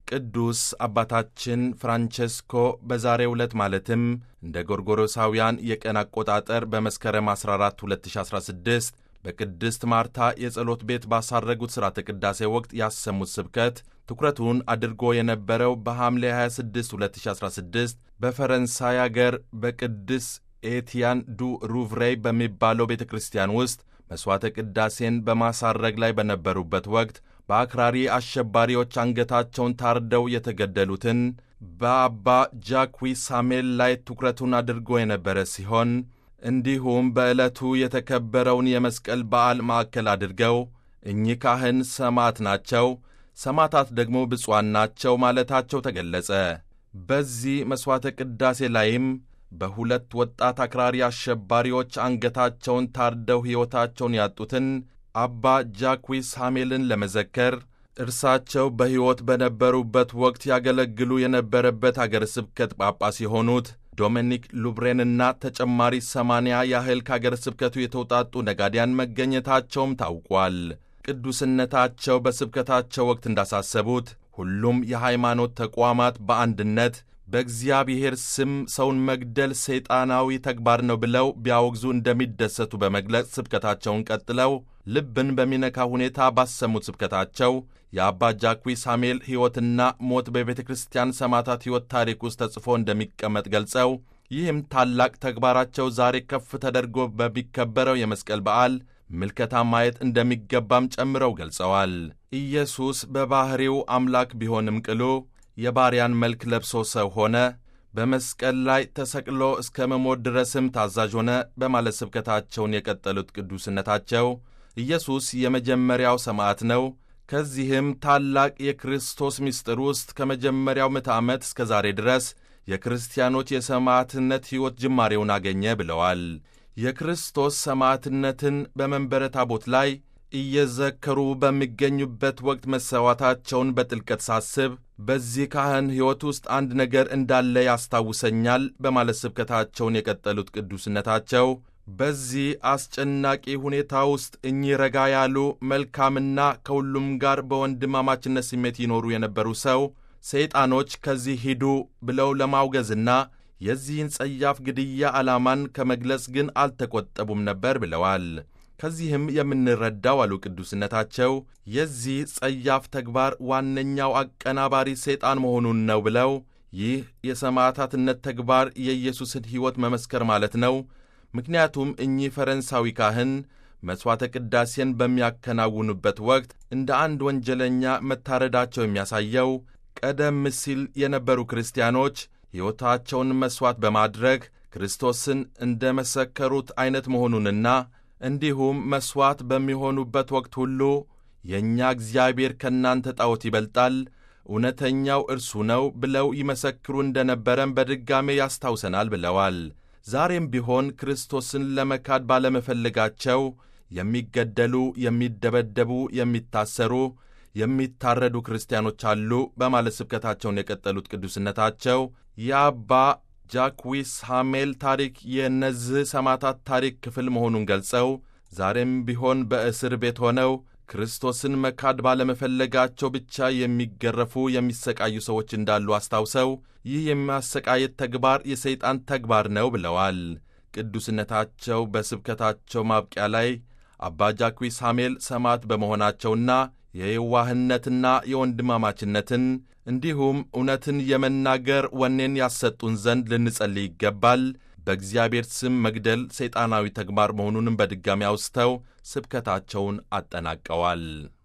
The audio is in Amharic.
ቅዱስ አባታችን ፍራንቼስኮ በዛሬው ዕለት ማለትም እንደ ጎርጎሮሳውያን የቀን አቆጣጠር በመስከረም 14 2016 በቅድስት ማርታ የጸሎት ቤት ባሳረጉት ሥርዓተ ቅዳሴ ወቅት ያሰሙት ስብከት ትኩረቱን አድርጎ የነበረው በሐምሌ 26 2016 በፈረንሳይ አገር በቅድስ ኤቲያን ዱ ሩቭሬይ በሚባለው ቤተ ክርስቲያን ውስጥ መሥዋዕተ ቅዳሴን በማሳረግ ላይ በነበሩበት ወቅት በአክራሪ አሸባሪዎች አንገታቸውን ታርደው የተገደሉትን በአባ ጃክዊ ሳሜል ላይ ትኩረቱን አድርጎ የነበረ ሲሆን እንዲሁም በዕለቱ የተከበረውን የመስቀል በዓል ማዕከል አድርገው እኚህ ካህን ሰማዕት ናቸው፣ ሰማዕታት ደግሞ ብፁዓን ናቸው ማለታቸው ተገለጸ። በዚህ መሥዋዕተ ቅዳሴ ላይም በሁለት ወጣት አክራሪ አሸባሪዎች አንገታቸውን ታርደው ሕይወታቸውን ያጡትን አባ ጃክዊስ ሐሜልን ለመዘከር እርሳቸው በሕይወት በነበሩበት ወቅት ያገለግሉ የነበረበት አገረ ስብከት ጳጳስ የሆኑት ዶሚኒክ ሉብሬንና ተጨማሪ ሰማንያ ያህል ከአገረ ስብከቱ የተውጣጡ ነጋዴያን መገኘታቸውም ታውቋል። ቅዱስነታቸው በስብከታቸው ወቅት እንዳሳሰቡት ሁሉም የሃይማኖት ተቋማት በአንድነት በእግዚአብሔር ስም ሰውን መግደል ሰይጣናዊ ተግባር ነው ብለው ቢያወግዙ እንደሚደሰቱ በመግለጽ ስብከታቸውን ቀጥለው ልብን በሚነካ ሁኔታ ባሰሙት ስብከታቸው የአባ ጃክዊ ሳሜል ሕይወትና ሞት በቤተ ክርስቲያን ሰማዕታት ሕይወት ታሪክ ውስጥ ተጽፎ እንደሚቀመጥ ገልጸው ይህም ታላቅ ተግባራቸው ዛሬ ከፍ ተደርጎ በሚከበረው የመስቀል በዓል ምልከታ ማየት እንደሚገባም ጨምረው ገልጸዋል። ኢየሱስ በባሕሪው አምላክ ቢሆንም ቅሉ የባሪያን መልክ ለብሶ ሰው ሆነ፣ በመስቀል ላይ ተሰቅሎ እስከ መሞት ድረስም ታዛዥ ሆነ በማለት ስብከታቸውን የቀጠሉት ቅዱስነታቸው ኢየሱስ የመጀመሪያው ሰማዕት ነው። ከዚህም ታላቅ የክርስቶስ ምስጢር ውስጥ ከመጀመሪያው ምዕተ ዓመት እስከ ዛሬ ድረስ የክርስቲያኖች የሰማዕትነት ሕይወት ጅማሬውን አገኘ ብለዋል። የክርስቶስ ሰማዕትነትን በመንበረ ታቦት ላይ እየዘከሩ በሚገኙበት ወቅት መሰዋታቸውን በጥልቀት ሳስብ በዚህ ካህን ሕይወት ውስጥ አንድ ነገር እንዳለ ያስታውሰኛል በማለት ስብከታቸውን የቀጠሉት ቅዱስነታቸው በዚህ አስጨናቂ ሁኔታ ውስጥ እኚህ ረጋ ያሉ መልካምና ከሁሉም ጋር በወንድማማችነት ስሜት ይኖሩ የነበሩ ሰው ሰይጣኖች ከዚህ ሂዱ ብለው ለማውገዝና የዚህን ጸያፍ ግድያ ዓላማን ከመግለጽ ግን አልተቆጠቡም ነበር ብለዋል። ከዚህም የምንረዳው አሉ ቅዱስነታቸው የዚህ ጸያፍ ተግባር ዋነኛው አቀናባሪ ሰይጣን መሆኑን ነው ብለው ይህ የሰማዕታትነት ተግባር የኢየሱስን ሕይወት መመስከር ማለት ነው። ምክንያቱም እኚህ ፈረንሳዊ ካህን መሥዋዕተ ቅዳሴን በሚያከናውኑበት ወቅት እንደ አንድ ወንጀለኛ መታረዳቸው የሚያሳየው ቀደም ሲል የነበሩ ክርስቲያኖች ሕይወታቸውን መሥዋዕት በማድረግ ክርስቶስን እንደ መሰከሩት ዐይነት መሆኑንና እንዲሁም መሥዋዕት በሚሆኑበት ወቅት ሁሉ የእኛ እግዚአብሔር ከእናንተ ጣዖት ይበልጣል፣ እውነተኛው እርሱ ነው ብለው ይመሰክሩ እንደ ነበረም በድጋሜ ያስታውሰናል ብለዋል። ዛሬም ቢሆን ክርስቶስን ለመካድ ባለመፈለጋቸው የሚገደሉ፣ የሚደበደቡ፣ የሚታሰሩ፣ የሚታረዱ ክርስቲያኖች አሉ በማለት ስብከታቸውን የቀጠሉት ቅዱስነታቸው የአባ ጃክዊስ ሐሜል ታሪክ የእነዚህ ሰማዕታት ታሪክ ክፍል መሆኑን ገልጸው ዛሬም ቢሆን በእስር ቤት ሆነው ክርስቶስን መካድ ባለመፈለጋቸው ብቻ የሚገረፉ የሚሰቃዩ ሰዎች እንዳሉ አስታውሰው ይህ የሚያሰቃየት ተግባር የሰይጣን ተግባር ነው ብለዋል። ቅዱስነታቸው በስብከታቸው ማብቂያ ላይ አባ ጃክዊስ ሐሜል ሰማዕት በመሆናቸውና የየዋህነትና የወንድማማችነትን እንዲሁም እውነትን የመናገር ወኔን ያሰጡን ዘንድ ልንጸልይ ይገባል። በእግዚአብሔር ስም መግደል ሰይጣናዊ ተግባር መሆኑንም በድጋሚ አውስተው ስብከታቸውን አጠናቀዋል።